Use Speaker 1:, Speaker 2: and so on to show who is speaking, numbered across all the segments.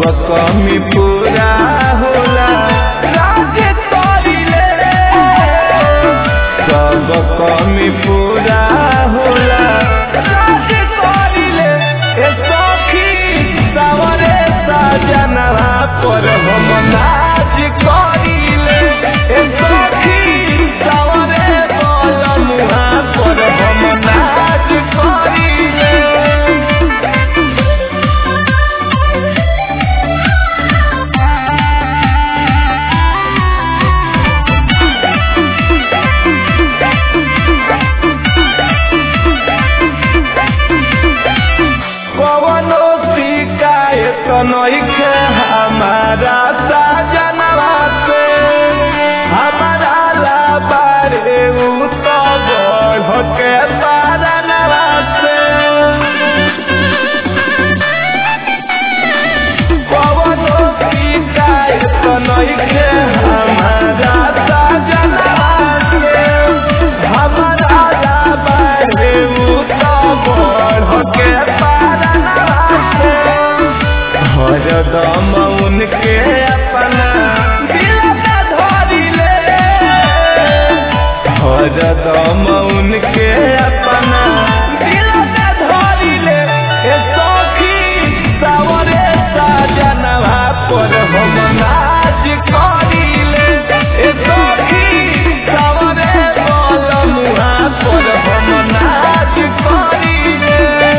Speaker 1: कमी पूरा होला राज करिले सब कमी पूरा होला राज करिले ए सखी सवरे सजनवा पर हम नाच करिले ए सखी सवरे बलमुहा पर हम नाच करिले कवनो शिकायत नइखे हमारा साजनवा से हमारा लाबारे उ तो बढ़ के पारनवा से कवनो शिकायत नइखे हमारा साजनवा से हमारा लाबारे उ तो बढ़ के पारनवा से हरदम उनके अपना दिल में धरिले हरदम उनके अपना दिल में धरिले ए सखी सावरे साजनवा पर हम नाच करिले ए सखी सावरे बलमुहा पर हम नाच करिले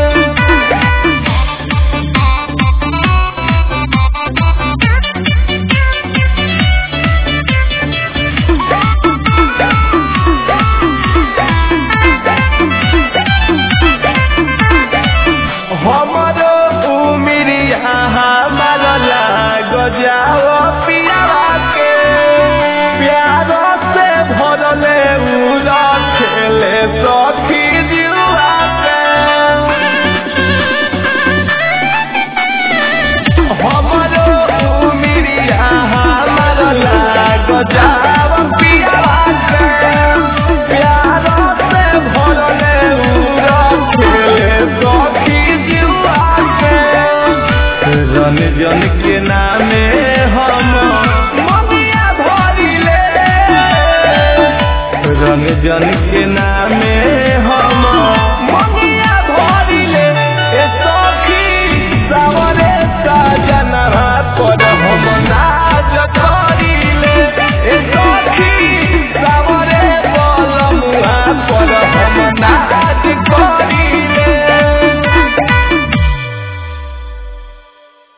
Speaker 1: हमरो उमिरिया हमार लाग जाओ पियावा के प्यारो से भरले उड़ा खेले सखी जुआ के हमरो उमिरिया हमार लाग जाओ पियावा के प्यारो से भरले उड़ा खेले सखी जुआ के रन जन के नामे हम ममिया भरिले रन जन के नामे